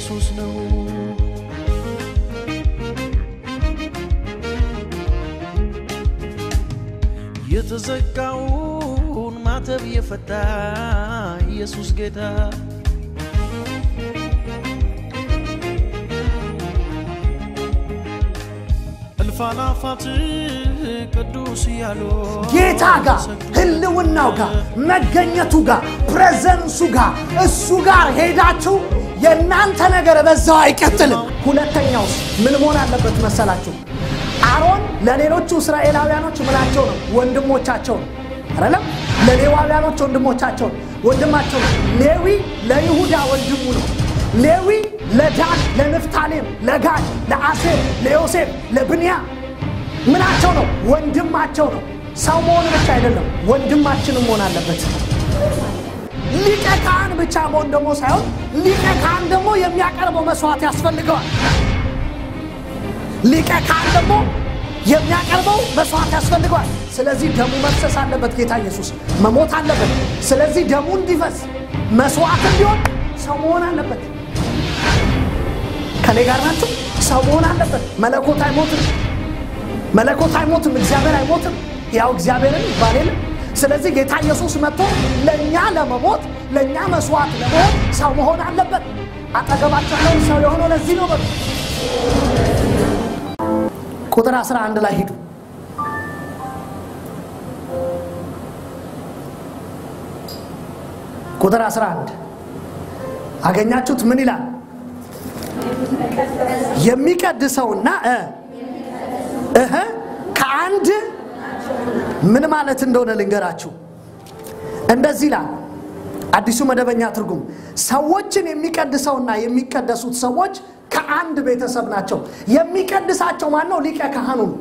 ኢየሱስ ነው። የተዘጋውን ማተብ የፈታ ኢየሱስ ጌታ እልፍ አእላፋት ቅዱስ እያሉ ጌታ ጋር ህልውናው ጋር መገኘቱ ጋር ፕሬዘንሱ ጋር እሱ ጋር ሄዳችሁ የእናንተ ነገር በዛው አይቀጥልም። ሁለተኛውስ ምን መሆን አለበት መሰላችሁ? አሮን ለሌሎቹ እስራኤላውያኖች ምናቸው ነው? ወንድሞቻቸው ነው አይደለም? ለሌዋውያኖች ወንድሞቻቸው ነው፣ ወንድማቸው ነው። ሌዊ ለይሁዳ ወንድሙ ነው። ሌዊ ለዳን፣ ለንፍታሌም፣ ለጋድ፣ ለአሴር፣ ለዮሴፍ፣ ለብንያም ምናቸው ነው? ወንድማቸው ነው። ሰው መሆን ብቻ አይደለም፣ ወንድማችንም መሆን አለበት። ሊቀ ካህን ብቻ መሆን ደግሞ ሳይሆን ሊቀ ካህን ደግሞ የሚያቀርበው መስዋዕት ያስፈልገዋል። ሊቀ ካህን ደግሞ የሚያቀርበው መስዋዕት ያስፈልገዋል። ስለዚህ ደሙ መፍሰስ አለበት። ጌታ ኢየሱስ መሞት አለበት። ስለዚህ ደሙ እንዲፈስ መስዋዕት እንዲሆን ሰው መሆን አለበት። ከኔ ጋር ናቸው። ሰው መሆን አለበት። መለኮት አይሞትም። መለኮት አይሞትም። እግዚአብሔር አይሞትም። ያው እግዚአብሔርን ይባል የለም። ስለዚህ ጌታ ኢየሱስ መጥቶ ለእኛ ለመሞት ለእኛ መስዋዕት ለመሆን ሰው መሆን አለበት። አጠገባቸው ያለውን ሰው የሆነው ለዚህ ነው። በሉ ቁጥር 11 ላይ ሂዱ። ቁጥር 11 አገኛችሁት? ምን ይላል? የሚቀድሰውና እ እህ ከአንድ ምን ማለት እንደሆነ ልንገራችሁ። እንደዚህ ይላል አዲሱ መደበኛ ትርጉም፣ ሰዎችን የሚቀድሰውና የሚቀደሱት ሰዎች ከአንድ ቤተሰብ ናቸው። የሚቀድሳቸው ማን ነው? ሊቀ ካህኑ ነው።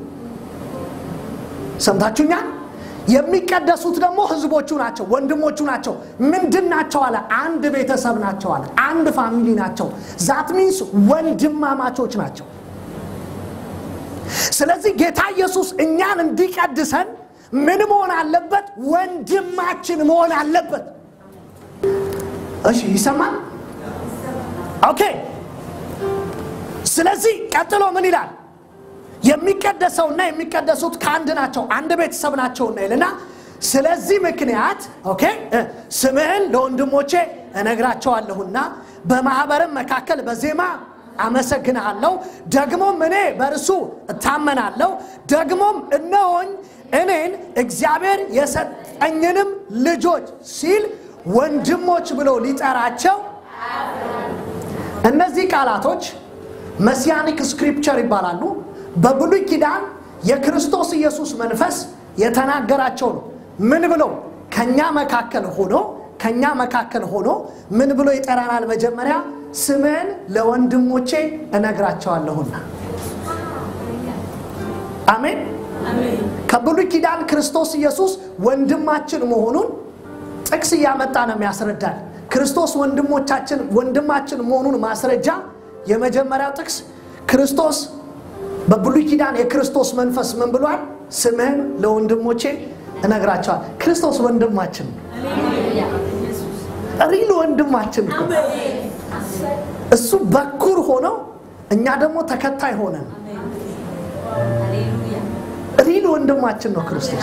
ሰምታችሁኛል? የሚቀደሱት ደግሞ ህዝቦቹ ናቸው፣ ወንድሞቹ ናቸው። ምንድን ናቸው አለ? አንድ ቤተሰብ ናቸው አለ። አንድ ፋሚሊ ናቸው። ዛት ሚንስ ወንድማማቾች ናቸው። ስለዚህ ጌታ ኢየሱስ እኛን እንዲቀድሰን ምን መሆን አለበት? ወንድማችን መሆን አለበት። እሺ፣ ይሰማል? ኦኬ። ስለዚህ ቀጥሎ ምን ይላል? የሚቀደሰውና የሚቀደሱት ከአንድ ናቸው፣ አንድ ቤተሰብ ናቸውና ይልና ስለዚህ ምክንያት ኦኬ ስምህን ለወንድሞቼ እነግራቸዋለሁና በማኅበርም መካከል በዜማ አመሰግንሃለሁ። ደግሞም እኔ በእርሱ እታመናለሁ። ደግሞም እነሆኝ እኔን እግዚአብሔር የሰጠኝንም ልጆች ሲል ወንድሞች ብሎ ሊጠራቸው እነዚህ ቃላቶች መሲያኒክ ስክሪፕቸር ይባላሉ። በብሉይ ኪዳን የክርስቶስ ኢየሱስ መንፈስ የተናገራቸው ነው። ምን ብሎ ከኛ መካከል ሆኖ ከኛ መካከል ሆኖ ምን ብሎ ይጠራናል? መጀመሪያ ስምህን ለወንድሞቼ እነግራቸዋለሁና። አሜን። ከብሉይ ኪዳን ክርስቶስ ኢየሱስ ወንድማችን መሆኑን ጥቅስ እያመጣ ነው የሚያስረዳል። ክርስቶስ ወንድሞቻችን ወንድማችን መሆኑን ማስረጃ የመጀመሪያው ጥቅስ ክርስቶስ በብሉይ ኪዳን የክርስቶስ መንፈስ ምን ብሏል? ስምህን ለወንድሞቼ እነግራቸዋል። ክርስቶስ ወንድማችን ነው። ሪል ወንድማችን እኮ እሱ በኩር ሆነው እኛ ደግሞ ተከታይ ሆነን ሪል ወንድማችን ነው ክርስቶስ።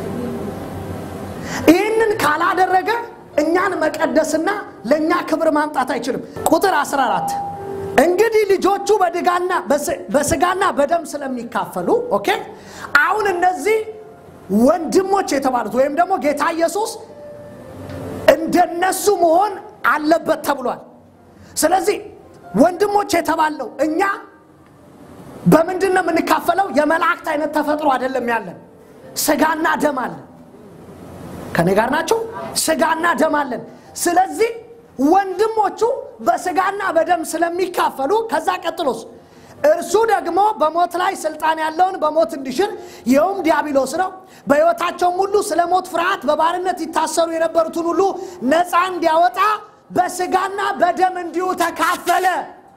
ይህንን ካላደረገ እኛን መቀደስና ለእኛ ክብር ማምጣት አይችልም። ቁጥር 14 እንግዲህ ልጆቹ በድጋና በስጋና በደም ስለሚካፈሉ ኦኬ አሁን እነዚህ ወንድሞች የተባሉት ወይም ደግሞ ጌታ ኢየሱስ እንደነሱ መሆን አለበት ተብሏል። ስለዚህ ወንድሞች የተባለው እኛ በምንድን ነው የምንካፈለው? የመላእክት አይነት ተፈጥሮ አይደለም ያለን፣ ስጋና ደም አለን። ከኔ ጋር ናቸው። ስጋና ደም አለን። ስለዚህ ወንድሞቹ በስጋና በደም ስለሚካፈሉ ከዛ ቀጥሎስ እርሱ ደግሞ በሞት ላይ ስልጣን ያለውን በሞት እንዲሽር ይኸውም ዲያብሎስ ነው። በሕይወታቸውም ሁሉ ስለ ሞት ፍርሃት በባርነት ይታሰሩ የነበሩትን ሁሉ ነፃ እንዲያወጣ በስጋና በደም እንዲሁ ተካፈለ።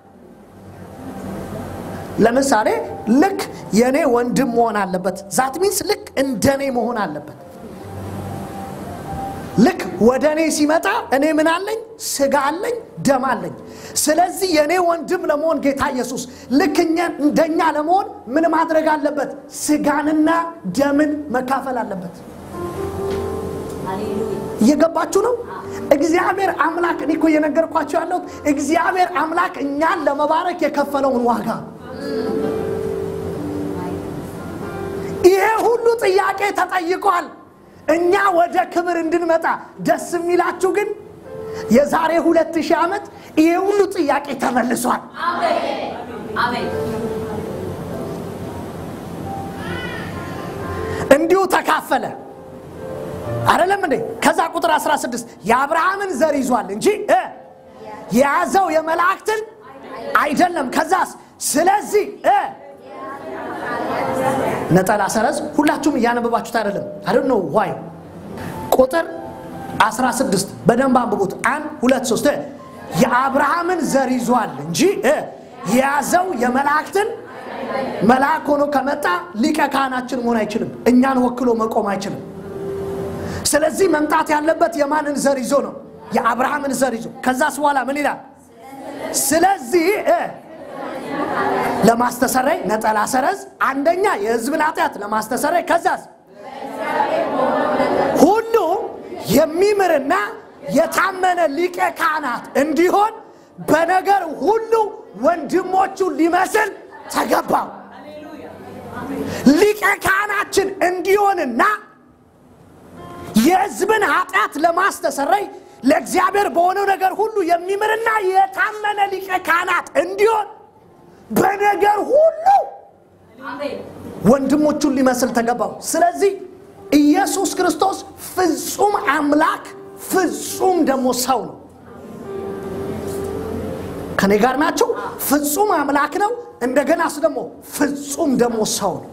ለምሳሌ ልክ የእኔ ወንድም መሆን አለበት። ዛት ሚንስ ልክ እንደኔ መሆን አለበት። ልክ ወደ እኔ ሲመጣ እኔ ምን አለኝ? ስጋ አለኝ፣ ደም አለኝ። ስለዚህ የእኔ ወንድም ለመሆን ጌታ ኢየሱስ ልክ እኛ- እንደኛ ለመሆን ምን ማድረግ አለበት? ስጋንና ደምን መካፈል አለበት። እየገባችሁ ነው? እግዚአብሔር አምላክ እኔ እኮ እየነገርኳቸው ያለሁት እግዚአብሔር አምላክ እኛን ለመባረክ የከፈለውን ዋጋ ይሄ ሁሉ ጥያቄ ተጠይቋል። እኛ ወደ ክብር እንድንመጣ ደስ የሚላችሁ ግን የዛሬ ሁለት ሺህ ዓመት ይሄ ሁሉ ጥያቄ ተመልሷል። እንዲሁ ተካፈለ አይደለም እንዴ? ከዛ ቁጥር 16 የአብርሃምን ዘር ይዟል እንጂ እ የያዘው የመላእክትን አይደለም። ከዛስ ስለዚህ እ ነጠላ ሰረዝ ሁላችሁም እያነበባችሁት አይደለም አይደል ነው ዋይ ቁጥር 16 በደንብ አንብቡት አንድ ሁለት ሶስት እ የአብርሃምን ዘር ይዟል እንጂ እ የያዘው የመላእክትን መልአክ ሆኖ ከመጣ ሊቀ ካህናችን መሆን አይችልም እኛን ወክሎ መቆም አይችልም ስለዚህ መምጣት ያለበት የማንን ዘር ይዞ ነው የአብርሃምን ዘር ይዞ ከዛስ በኋላ ምን ይላል ስለዚህ እ ለማስተሰረይ ነጠላ ሰረዝ አንደኛ የህዝብን ኃጢአት ለማስተሰረይ ከዛስ ሁሉ የሚምርና የታመነ ሊቀ ካህናት እንዲሆን በነገር ሁሉ ወንድሞቹን ሊመስል ተገባው ሊቀ ካህናችን እንዲሆንና የህዝብን ኃጢአት ለማስተሰረይ ለእግዚአብሔር በሆነው ነገር ሁሉ የሚምርና የታመነ ሊቀ ካህናት እንዲሆን በነገር ሁሉ ወንድሞቹን ሊመስል ተገባው ስለዚህ ኢየሱስ ክርስቶስ ፍጹም አምላክ ፍጹም ደግሞ ሰው ነው ከኔ ጋር ናቸው ፍጹም አምላክ ነው እንደገናስ ደግሞ ፍጹም ደግሞ ሰው ነው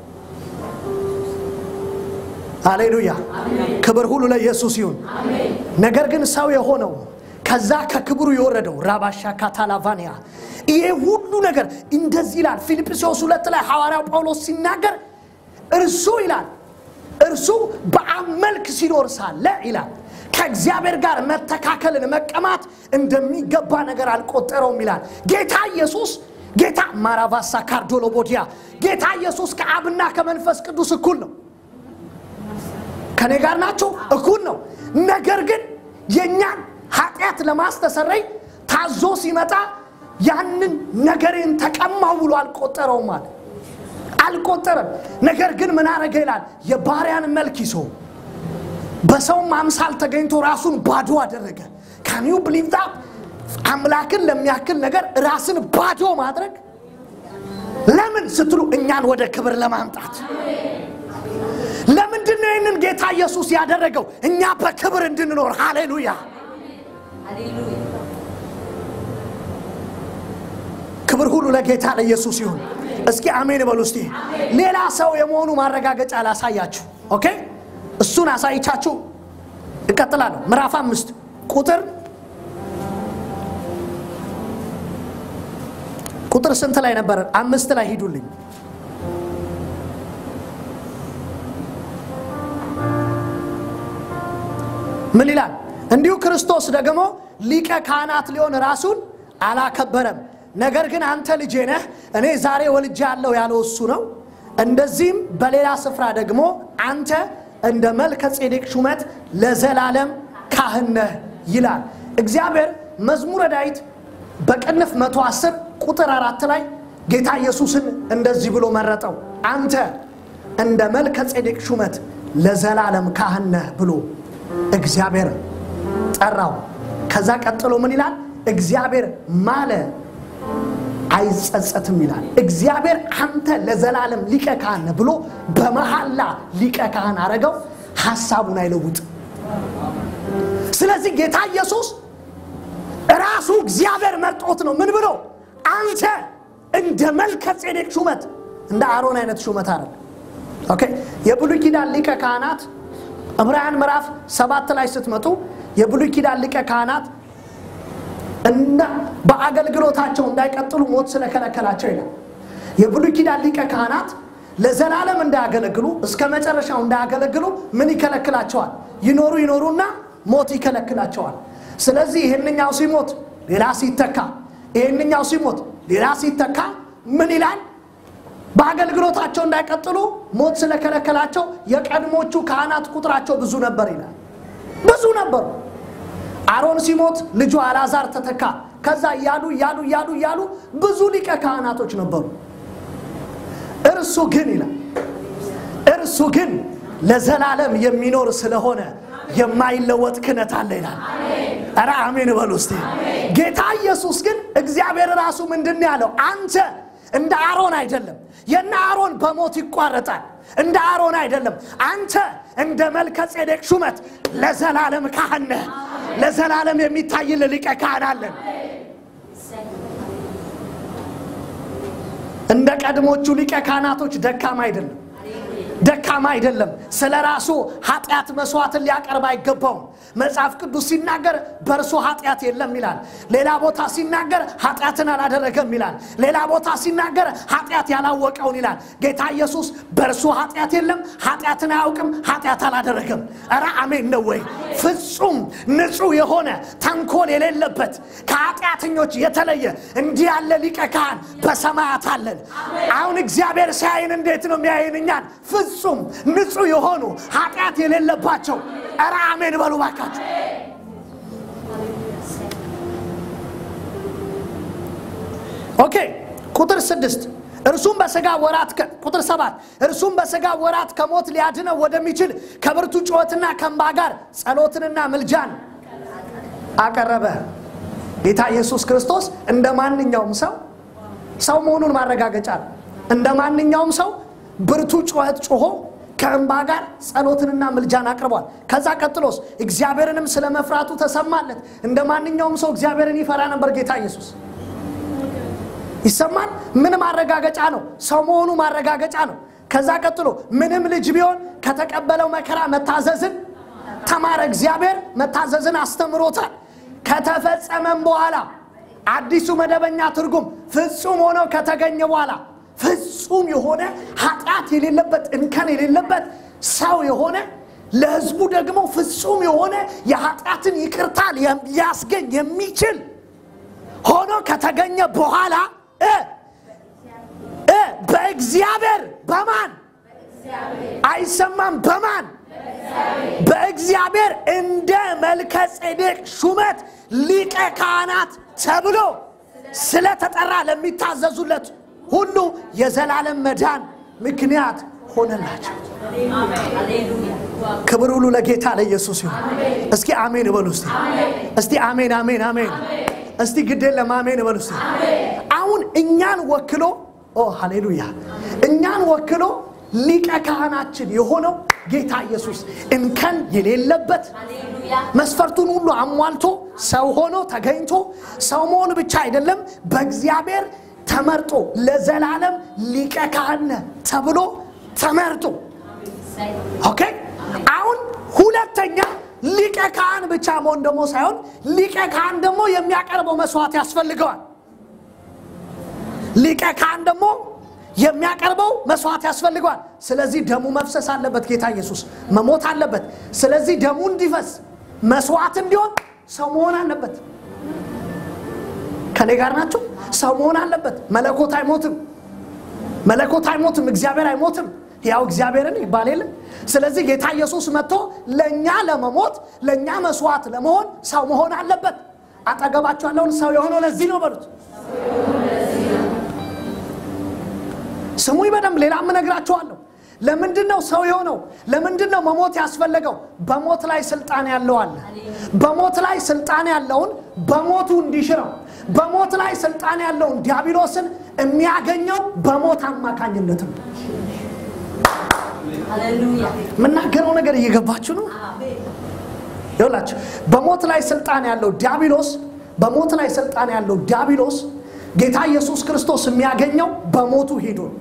ሃሌሉያ ክብር ሁሉ ለኢየሱስ ይሁን ነገር ግን ሰው የሆነው ከዛ ከክብሩ የወረደው ራባሻ ካታላቫኒያ ይሄ ሁሉ ነገር እንደዚህ ይላል ፊልጵስዩስ ሁለት ላይ ሐዋርያው ጳውሎስ ሲናገር እርሱ ይላል እርሱ በአብ መልክ ሲኖር ሳለ ይላል ከእግዚአብሔር ጋር መተካከልን መቀማት እንደሚገባ ነገር አልቆጠረውም ይላል ጌታ ኢየሱስ ጌታ ማራቫሳ ካርዶሎቦዲያ ጌታ ኢየሱስ ከአብና ከመንፈስ ቅዱስ እኩል ነው ከኔ ጋር ናቸው እኩል ነው ነገር ግን የእኛን ኃጢአት ለማስተሰረይ ታዞ ሲመጣ ያንን ነገርን ተቀማው ብሎ አልቆጠረውም አለ አልቆጠረም ነገር ግን ምን አረገ ይላል የባሪያን መልክ ይዞ በሰውም አምሳል ተገኝቶ ራሱን ባዶ አደረገ ካኒዩ ብሊቭ ዛት አምላክን ለሚያክል ነገር ራስን ባዶ ማድረግ ለምን ስትሉ እኛን ወደ ክብር ለማምጣት ለምንድን ነው ይህንን ጌታ ኢየሱስ ያደረገው እኛ በክብር እንድንኖር ሃሌሉያ ክብር ሁሉ ለጌታ ለኢየሱስ ይሁን እስኪ አሜን በሉ እስቲ ሌላ ሰው የመሆኑ ማረጋገጫ ላሳያችሁ ኦኬ እሱን አሳይቻችሁ እቀጥላለሁ ምዕራፍ አምስት ቁጥር ቁጥር ስንት ላይ ነበረ አምስት ላይ ሂዱልኝ ምን ይላል እንዲሁ ክርስቶስ ደግሞ ሊቀ ካህናት ሊሆን ራሱን አላከበረም ነገር ግን አንተ ልጄ ነህ እኔ ዛሬ ወልጄ ያለው ያለው እሱ ነው እንደዚህም በሌላ ስፍራ ደግሞ አንተ እንደ መልከ ጼዴቅ ሹመት ለዘላለም ካህን ነህ ይላል እግዚአብሔር መዝሙረ ዳዊት በቅንፍ 110 ቁጥር አራት ላይ ጌታ ኢየሱስን እንደዚህ ብሎ መረጠው አንተ እንደ መልከ ጼዴቅ ሹመት ለዘላለም ካህን ነህ ብሎ እግዚአብሔር ጠራው ከዛ ቀጥሎ ምን ይላል እግዚአብሔር ማለ አይጸጸትም ይላል እግዚአብሔር አንተ ለዘላለም ሊቀ ካህን ነህ ብሎ በመሐላ ሊቀ ካህን አረገው ሀሳቡን አይለውጥ ስለዚህ ጌታ ኢየሱስ ራሱ እግዚአብሔር መርጦት ነው ምን ብሎ አንተ እንደ መልከ ጼዴቅ ሹመት እንደ አሮን አይነት ሹመት አለ ኦኬ የብሉይ ኪዳን ሊቀ ካህናት ዕብራውያን ምዕራፍ ሰባት ላይ ስትመጡ የብሉይ ኪዳን ሊቀ ካህናት እና በአገልግሎታቸው እንዳይቀጥሉ ሞት ስለከለከላቸው ይላል የብሉይ ኪዳን ሊቀ ካህናት ለዘላለም እንዳያገለግሉ እስከ መጨረሻው እንዳያገለግሉ ምን ይከለክላቸዋል ይኖሩ ይኖሩና ሞት ይከለክላቸዋል። ስለዚህ ይህንኛው ሲሞት ሌላ ሲተካ፣ ይህንኛው ሲሞት ሌላ ሲተካ ምን ይላል? በአገልግሎታቸው እንዳይቀጥሉ ሞት ስለከለከላቸው የቀድሞቹ ካህናት ቁጥራቸው ብዙ ነበር ይላል። ብዙ ነበሩ። አሮን ሲሞት ልጁ አልዓዛር ተተካ። ከዛ እያሉ እያሉ እያሉ እያሉ ብዙ ሊቀ ካህናቶች ነበሩ። እርሱ ግን ይላል እርሱ ግን ለዘላለም የሚኖር ስለሆነ የማይለወጥ ክህነት አለ ይላል። ኧረ አሜን በሉ እስቲ። ጌታ ኢየሱስ ግን እግዚአብሔር ራሱ ምንድን ነው ያለው? አንተ እንደ አሮን አይደለም። የነ አሮን በሞት ይቋረጣል። እንደ አሮን አይደለም። አንተ እንደ መልከ ጼዴቅ ሹመት ለዘላለም ካህን ነህ። ለዘላለም የሚታይል ሊቀ ካህን አለን። እንደ ቀድሞቹ ሊቀ ካህናቶች ደካማ አይደለም ደካማ አይደለም። ስለ ራሱ ኃጢአት መስዋዕትን ሊያቀርብ አይገባውም። መጽሐፍ ቅዱስ ሲናገር በእርሱ ኃጢአት የለም ይላል። ሌላ ቦታ ሲናገር ኃጢአትን አላደረገም ይላል። ሌላ ቦታ ሲናገር ኃጢአት ያላወቀውን ይላል። ጌታ ኢየሱስ በእርሱ ኃጢአት የለም፣ ኃጢአትን አያውቅም፣ ኃጢአት አላደረገም። ኧረ አሜን ነው ወይ? ፍጹም ንጹሕ የሆነ ተንኮል የሌለበት ከኃጢአተኞች የተለየ እንዲህ ያለ ሊቀ ካህን በሰማያት አለን። አሁን እግዚአብሔር ሲያይን እንዴት ነው የሚያይን እኛን? ፍጹም ንጹሕ የሆኑ ኃጢአት የሌለባቸው። ኧረ አሜን በሉ ባካችሁ። ኦኬ ቁጥር ስድስት እርሱም በሥጋ ወራት ቁጥር ሰባት እርሱም በሥጋ ወራት ከሞት ሊያድነው ወደሚችል ከብርቱ ጩኸትና ከእንባ ጋር ጸሎትንና ምልጃን አቀረበ። ጌታ ኢየሱስ ክርስቶስ እንደ ማንኛውም ሰው ሰው መሆኑን ማረጋገጫ ነው። እንደ ማንኛውም ሰው ብርቱ ጩኸት ጮሆ ከእንባ ጋር ጸሎትንና ምልጃን አቅርቧል። ከዛ ቀጥሎስ እግዚአብሔርንም ስለ መፍራቱ ተሰማለት። እንደ ማንኛውም ሰው እግዚአብሔርን ይፈራ ነበር ጌታ ኢየሱስ። ይሰማል። ምን ማረጋገጫ ነው? ሰው መሆኑ ማረጋገጫ ነው። ከዛ ቀጥሎ ምንም ልጅ ቢሆን ከተቀበለው መከራ መታዘዝን ተማረ። እግዚአብሔር መታዘዝን አስተምሮታል። ከተፈጸመም በኋላ አዲሱ መደበኛ ትርጉም ፍጹም ሆኖ ከተገኘ በኋላ ፍጹም የሆነ ኃጢአት የሌለበት እንከን የሌለበት ሰው የሆነ ለሕዝቡ ደግሞ ፍጹም የሆነ የኃጢአትን ይቅርታ ሊያስገኝ የሚችል ሆኖ ከተገኘ በኋላ እ እ በእግዚአብሔር በማን አይሰማም? በማን በእግዚአብሔር እንደ መልከ ጼዴቅ ሹመት ሊቀ ካህናት ተብሎ ስለተጠራ ለሚታዘዙለት ሁሉ የዘላለም መዳን ምክንያት ሆነላቸው። ክብር ሁሉ ለጌታ ለኢየሱስ ይሁን። እስኪ አሜን በሉ እስቲ። እስቲ አሜን አሜን አሜን። እስቲ ግዴን ለማሜን በሉ እስቲ። አሁን እኛን ወክሎ ኦ ሃሌሉያ፣ እኛን ወክሎ ሊቀ ካህናችን የሆነው ጌታ ኢየሱስ እንከን የሌለበት መስፈርቱን ሁሉ አሟልቶ ሰው ሆኖ ተገኝቶ ሰው መሆን ብቻ አይደለም፣ በእግዚአብሔር ተመርጦ ለዘላለም ሊቀ ካህን ተብሎ ተመርጦ ኦኬ። አሁን ሁለተኛ ሊቀ ካህን ብቻ መሆን ደግሞ ሳይሆን ሊቀ ካህን ደግሞ የሚያቀርበው መስዋዕት ያስፈልገዋል። ሊቀ ካህን ደግሞ የሚያቀርበው መስዋዕት ያስፈልገዋል። ስለዚህ ደሙ መፍሰስ አለበት። ጌታ ኢየሱስ መሞት አለበት። ስለዚህ ደሙ እንዲፈስ መስዋዕት እንዲሆን ሰው መሆን አለበት። ከኔ ጋር ናቸው። ሰው መሆን አለበት። መለኮት አይሞትም። መለኮት አይሞትም። እግዚአብሔር አይሞትም። ያው እግዚአብሔርን ይባል የለ። ስለዚህ ጌታ ኢየሱስ መጥቶ ለእኛ ለመሞት ለእኛ መስዋዕት ለመሆን ሰው መሆን አለበት። አጠገባቸው ያለውን ሰው የሆነው ለዚህ ነው በሉት። ስሙኝ በደንብ ሌላ እነግራችኋለሁ። ለምንድን ነው ሰው የሆነው? ለምንድን ነው መሞት ያስፈለገው? በሞት ላይ ስልጣን ያለው አለ። በሞት ላይ ስልጣን ያለውን በሞቱ እንዲሽረው፣ በሞት ላይ ስልጣን ያለውን ዲያብሎስን የሚያገኘው በሞት አማካኝነት ነው። የምናገረው ነገር እየገባችሁ ነው? ይኸውላችሁ በሞት ላይ ስልጣን ያለው ዲያብሎስ በሞት ላይ ስልጣን ያለው ዲያብሎስ ጌታ ኢየሱስ ክርስቶስ የሚያገኘው በሞቱ ሄዶ ነው።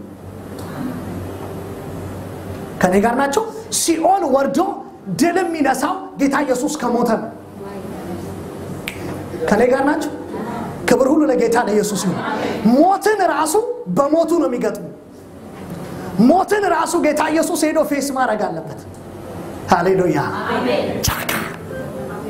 ከኔ ጋር ናቸው። ሲኦል ወርዶ ድል የሚነሳው ጌታ ኢየሱስ ከሞተ ነው። ከኔ ጋር ናቸው። ክብር ሁሉ ለጌታ ለኢየሱስ ይሁን። ሞትን ራሱ በሞቱ ነው የሚገጥሙ። ሞትን ራሱ ጌታ ኢየሱስ ሄዶ ፌስ ማድረግ አለበት። ሃሌሉያ ቻካ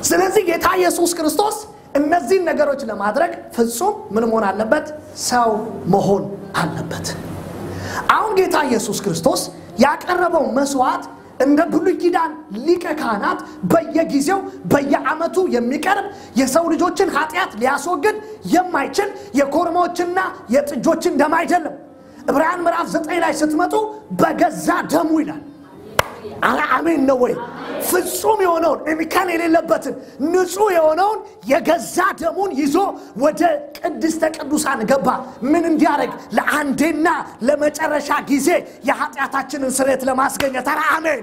ስለዚህ ጌታ ኢየሱስ ክርስቶስ እነዚህን ነገሮች ለማድረግ ፍጹም ምን መሆን አለበት? ሰው መሆን አለበት። አሁን ጌታ ኢየሱስ ክርስቶስ ያቀረበው መስዋዕት እንደ ብሉይ ኪዳን ሊቀ ካህናት በየጊዜው በየዓመቱ የሚቀርብ የሰው ልጆችን ኃጢአት ሊያስወግድ የማይችል የኮርማዎችና የጥጆችን ደም አይደለም። ዕብራውያን ምዕራፍ ዘጠኝ ላይ ስትመጡ በገዛ ደሙ ይላል። አረ አሜን ነው ወይ? ፍጹም የሆነውን እንከን የሌለበትን ንጹሕ የሆነውን የገዛ ደሙን ይዞ ወደ ቅድስተ ቅዱሳን ገባ። ምን እንዲያደርግ? ለአንዴና ለመጨረሻ ጊዜ የኃጢአታችንን ስርየት ለማስገኘት። አረ አሜን።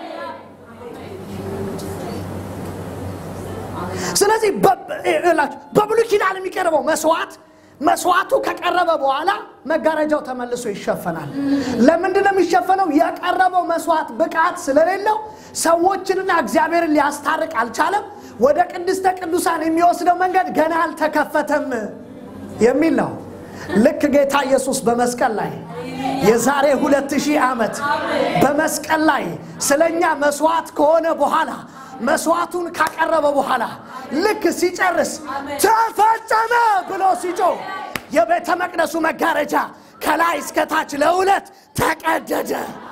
ስለዚህ በብሉይ ኪዳን የሚቀርበው መስዋዕት መስዋዕቱ ከቀረበ በኋላ መጋረጃው ተመልሶ ይሸፈናል። ለምንድን ነው የሚሸፈነው? የቀረበው መስዋዕት ብቃት ስለሌለው ሰዎችንና እግዚአብሔርን ሊያስታርቅ አልቻለም። ወደ ቅድስተ ቅዱሳን የሚወስደው መንገድ ገና አልተከፈተም የሚል ነው። ልክ ጌታ ኢየሱስ በመስቀል ላይ የዛሬ ሁለት ሺህ ዓመት በመስቀል ላይ ስለኛ መስዋዕት ከሆነ በኋላ መስዋዕቱን ካቀረበ በኋላ ልክ ሲጨርስ ተፈጸመ ብሎ ሲጮህ የቤተ መቅደሱ መጋረጃ ከላይ እስከ ታች ለሁለት ተቀደደ።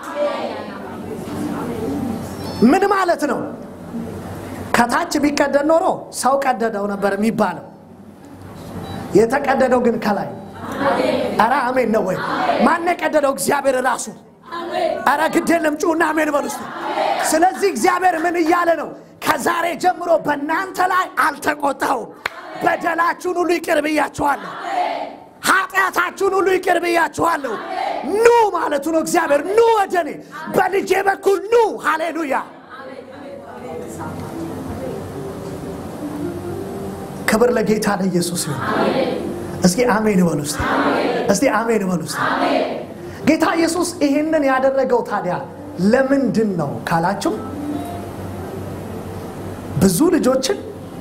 ምን ማለት ነው? ከታች ቢቀደድ ኖሮ ሰው ቀደደው ነበር የሚባለው። የተቀደደው ግን ከላይ። ኧረ አሜን ነው ወይ? ማን የቀደደው? እግዚአብሔር ራሱ። ኧረ ግድ የለም ጩና አሜን በሉ እስቲ። ስለዚህ እግዚአብሔር ምን እያለ ነው? ከዛሬ ጀምሮ በእናንተ ላይ አልተቆጣሁም። በደላችሁን ሁሉ ይቅር ብያችኋለሁ። ኃጢአታችሁን ሁሉ ይቅር ብያችኋለሁ። ኑ ማለቱ ነው እግዚአብሔር። ኑ ወደ እኔ በልጄ በኩል ኑ። ሃሌሉያ። ክብር ለጌታ ለኢየሱስ ይሁን። እስኪ አሜን በሉ እስቲ። እስቲ አሜን በሉ እስቲ። ጌታ ኢየሱስ ይህንን ያደረገው ታዲያ ለምንድን ነው ካላችሁ ብዙ ልጆችን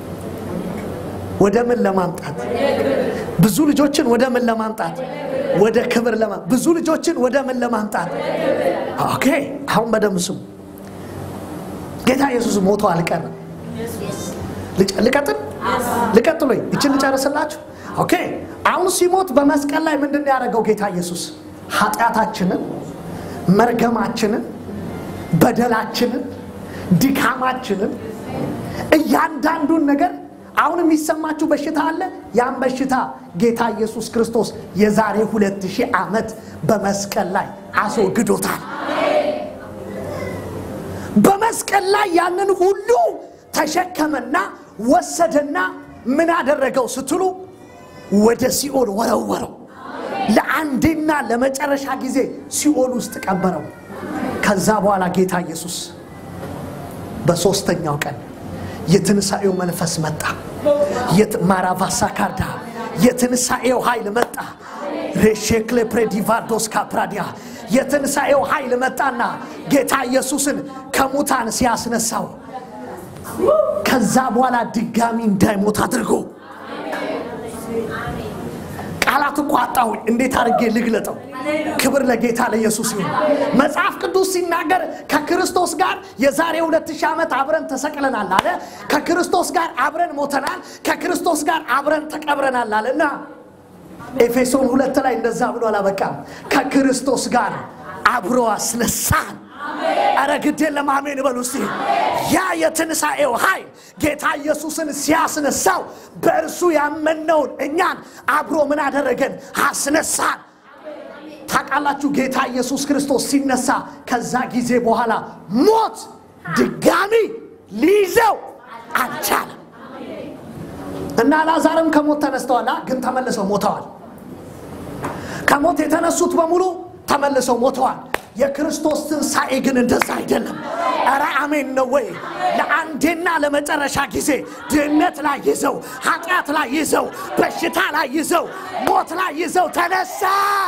ወደ ምን ለማምጣት ብዙ ልጆችን ወደ ምን ለማምጣት ወደ ክብር ለማ ብዙ ልጆችን ወደ ምን ለማምጣት ኦኬ አሁን በደንብ ስሙ ጌታ ኢየሱስ ሞቶ አልቀርም ልቀጥል ልቀጥል ወይ ይችን ልጨርስላችሁ ኦኬ አሁን ሲሞት በመስቀል ላይ ምንድን ነው ያደረገው ጌታ ኢየሱስ ኃጢአታችንን መርገማችንን በደላችንን ድካማችንን እያንዳንዱን ነገር አሁን የሚሰማችሁ በሽታ አለ። ያን በሽታ ጌታ ኢየሱስ ክርስቶስ የዛሬ ሁለት ሺህ ዓመት በመስቀል ላይ አስወግዶታል። በመስቀል ላይ ያንን ሁሉ ተሸከመና ወሰደና ምን አደረገው ስትሉ ወደ ሲኦል ወረወረው። ለአንዴና ለመጨረሻ ጊዜ ሲኦል ውስጥ ቀበረው። ከዛ በኋላ ጌታ ኢየሱስ በሦስተኛው ቀን የትንሣኤው መንፈስ መጣ። ማራቫሳ ካርዳ የትንሣኤው ኃይል መጣ። ሬሼክሌ ፕሬዲቫዶስ ካፕራዲያ የትንሣኤው ኃይል መጣና ጌታ ኢየሱስን ከሙታን ሲያስነሳው ከዛ በኋላ ድጋሚ እንዳይሞት አድርጎ ቃላት እኮ አጣሁኝ። እንዴት አድርጌ ልግለጠው? ክብር ለጌታ ለኢየሱስ ይሁን። መጽሐፍ ቅዱስ ሲናገር ከክርስቶስ ጋር የዛሬ ሁለት ሺህ ዓመት አብረን ተሰቅለናል አለ። ከክርስቶስ ጋር አብረን ሞተናል፣ ከክርስቶስ ጋር አብረን ተቀብረናል አለ እና ኤፌሶን ሁለት ላይ እንደዛ ብሎ አላበቃም። ከክርስቶስ ጋር አብሮ አስነሳን። አረ ግዴን ለማሜን በሉ እስቲ። ያ የትንሣኤው ኃይል ጌታ ኢየሱስን ሲያስነሳው በእርሱ ያመነውን እኛን አብሮ ምን አደረገን? አስነሳን። ታውቃላችሁ ጌታ ኢየሱስ ክርስቶስ ሲነሳ ከዛ ጊዜ በኋላ ሞት ድጋሚ ሊይዘው አልቻለም እና ላዛርም ከሞት ተነስተዋል፣ ግን ተመልሰው ሞተዋል። ከሞት የተነሱት በሙሉ ተመልሰው ሞተዋል። የክርስቶስ ትንሣኤ ግን እንደዛ አይደለም። ኧረ አሜን ነው ወይ? ለአንዴና ለመጨረሻ ጊዜ ድህነት ላይ ይዘው፣ ኃጢአት ላይ ይዘው፣ በሽታ ላይ ይዘው፣ ሞት ላይ ይዘው ተነሳ።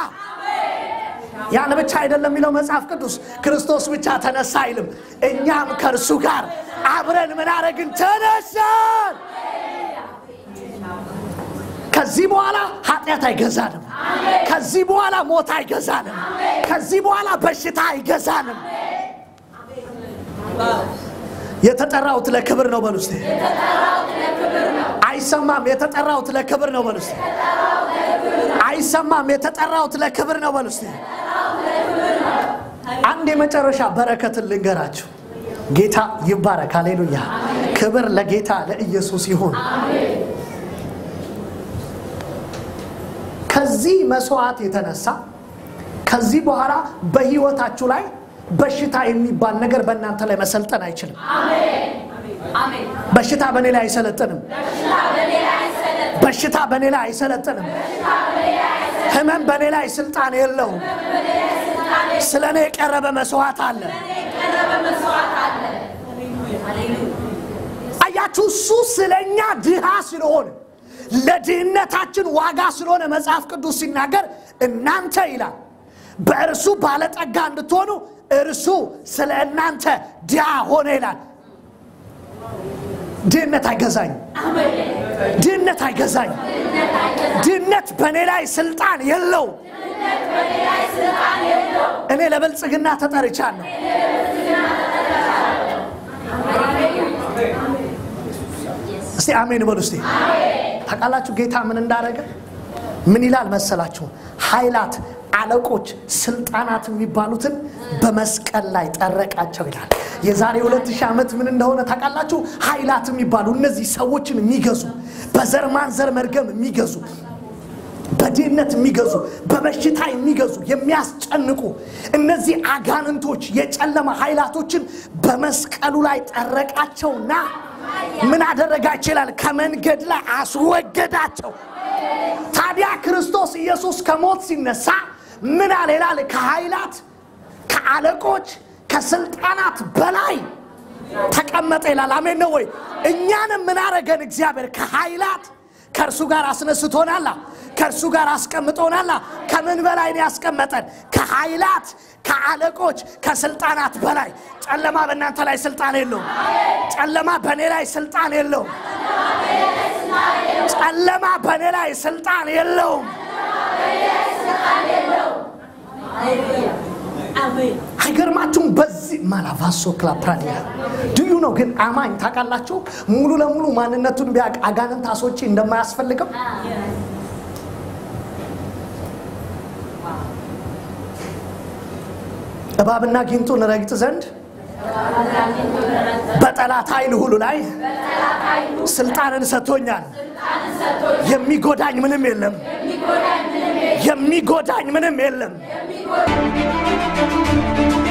ያን ብቻ አይደለም የሚለው መጽሐፍ ቅዱስ ክርስቶስ ብቻ ተነሳ አይልም። እኛም ከእርሱ ጋር አብረን ምን አረግን? ተነሳን። ከዚህ በኋላ ኃጢአት አይገዛንም። ከዚህ በኋላ ሞት አይገዛንም። ከዚህ በኋላ በሽታ አይገዛንም። የተጠራሁት ለክብር ነው በሉ እስቲ። አይሰማም። የተጠራሁት ለክብር ነው በሉ እስቲ። አይሰማም። የተጠራሁት ለክብር ነው በሉ እስቲ። አንድ የመጨረሻ በረከትን ልንገራችሁ። ጌታ ይባረክ። ሃሌሉያ። ክብር ለጌታ ለኢየሱስ ይሁን። ከዚህ መስዋዕት የተነሳ ከዚህ በኋላ በህይወታችሁ ላይ በሽታ የሚባል ነገር በእናንተ ላይ መሰልጠን አይችልም። በሽታ በእኔ ላይ አይሰለጥንም። በሽታ በእኔ ላይ አይሰለጥንም። ህመም በእኔ ላይ ስልጣን የለውም። ስለ እኔ የቀረበ መስዋዕት አለ። አያችሁ፣ እሱ ስለኛ ድሃ ስለሆነ ለድህነታችን ዋጋ ስለሆነ መጽሐፍ ቅዱስ ሲናገር እናንተ ይላል በእርሱ ባለጠጋ እንድትሆኑ እርሱ ስለ እናንተ ድሃ ሆነ ይላል። ድህነት አይገዛኝ፣ ድህነት አይገዛኝ። ድህነት በእኔ ላይ ስልጣን የለው። እኔ ለብልጽግና ተጠርቻለሁ። እስቲ አሜን በሉ እስቲ። ታውቃላችሁ ጌታ ምን እንዳደረገ ምን ይላል መሰላችሁ? ኃይላት፣ አለቆች፣ ስልጣናት የሚባሉትን በመስቀል ላይ ጠረቃቸው ይላል። የዛሬ ሁለት ሺህ ዓመት ምን እንደሆነ ታውቃላችሁ? ኃይላት የሚባሉ እነዚህ ሰዎችን የሚገዙ በዘር ማንዘር መርገም የሚገዙ በድህነት የሚገዙ በበሽታ የሚገዙ የሚያስጨንቁ እነዚህ አጋንንቶች የጨለማ ኃይላቶችን በመስቀሉ ላይ ጠረቃቸውና ምን አደረጋቸው ይላል? ከመንገድ ላይ አስወገዳቸው። ታዲያ ክርስቶስ ኢየሱስ ከሞት ሲነሳ ምን አለ ይላል? ከኃይላት ከአለቆች ከስልጣናት በላይ ተቀመጠ ይላል። አሜን ነው ወይ? እኛንም ምን አረገን? እግዚአብሔር ከኃይላት ከእርሱ ጋር አስነስቶናላ፣ ከእርሱ ጋር አስቀምጦናላ። ከምን በላይ ነው ያስቀመጠን? ከኃይላት ከአለቆች ከስልጣናት በላይ። ጨለማ በእናንተ ላይ ስልጣን የለውም። ጨለማ በእኔ ላይ ስልጣን የለውም። ጨለማ በእኔ ላይ ስልጣን የለውም። አይገርማችሁም? በዚህ ማላቫሶ ክላፕራዲያ ድዩ ነው። ግን አማኝ ታውቃላችሁ፣ ሙሉ ለሙሉ ማንነቱን ቢያውቅ አጋንንት አስወጪ እንደማያስፈልገው እባብና ጊንጡን ረግጥ ዘንድ በጠላት ኃይል ሁሉ ላይ ስልጣንን ሰጥቶኛል። የሚጎዳኝ ምንም የለም። የሚጎዳኝ ምንም የለም።